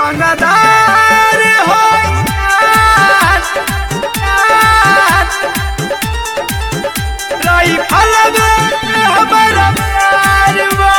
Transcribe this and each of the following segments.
रंगदार हो राइफल में हमारा प्यार बा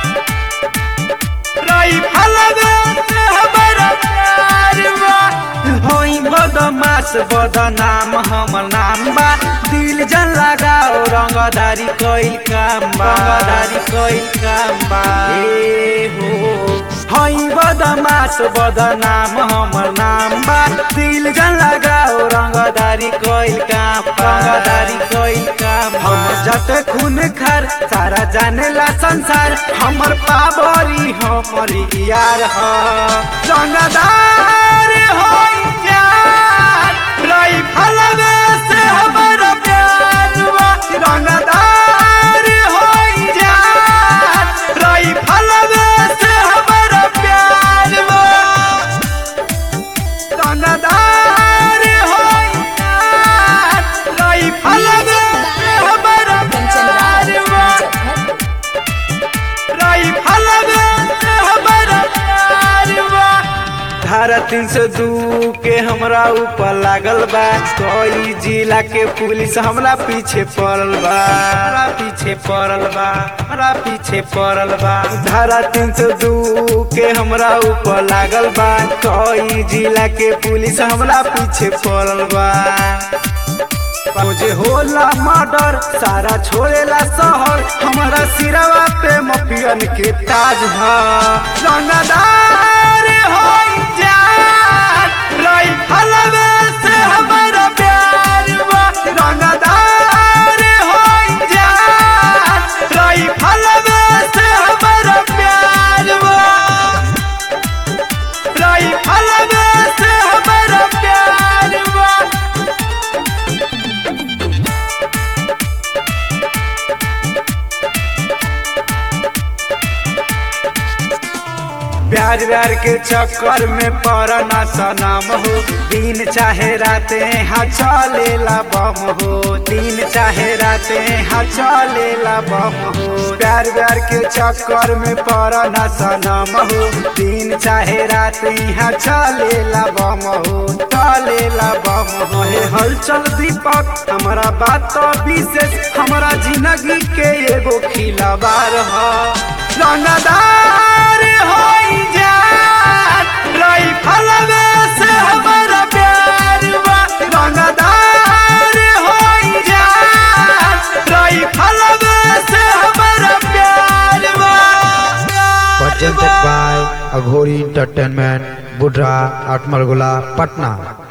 राइफल में हमारा प्यार बा होई बदमाश बदनाम हमर नाम बा दिल जन लगाओ रंगदारी कइल काम बा रंगदारी कइल काम बा ए हो हई बदमाश बदनाम हमर नाम बा दिल जन लगाओ रंगदारी कइल काम रंगदारी कइल काम हम जत खून खार सारा जानेला संसार हमर पावरी हमर यार ह रंगदार होई यार राइफल में से हमर प्यार बा रंगदार होई यार राइफल में से हमर प्यार बा रंगदार होई यार राइफल में से हमर कंचन प्यार राज बा मुजफ्फरपुर राइफल में हमारा प्यार बा धारा तीन सौ दू के हमरा ऊपर लागल बा कोई जिला के पुलिस हमरा पीछे पड़ल बा हमरा पीछे पड़ल बा हमरा पीछे पड़ल बा धारा तीन सौ दू के हमरा ऊपर लागल बा कोई जिला के पुलिस हमरा पीछे पड़ल बा मुझे होला मर्डर सारा छोड़ेला शहर हमारा सिरवा पे मफियन के ताज है रंगदार होई जान राइफल में से हमारा प्यार बा रंगदार होई जान राइफल में से हमारा प्यार बा राइफल में से हमारा प्यार बा प्यार व्यार के चक्कर में पड़ना सनम हो दिन चाहे राते हाँ चलेला बम हो दिन चाहे राते हाँ चलेला बम हो प्यार व्यार के चक्कर में पड़ना सनम हो दिन चाहे राते हाँ चलेला बम हो चलेला बम हो हे हलचल दीपक हमारा बात तो विशेष हमारा जिंदगी के एगो खिलावार हो रंगदार होई जान राइफल में से हमारा प्यार बा रंगदार होई जान राइफल में से हमारा प्यार बा presented by Aghori Entertainment, Budra, Atmargula, Patna.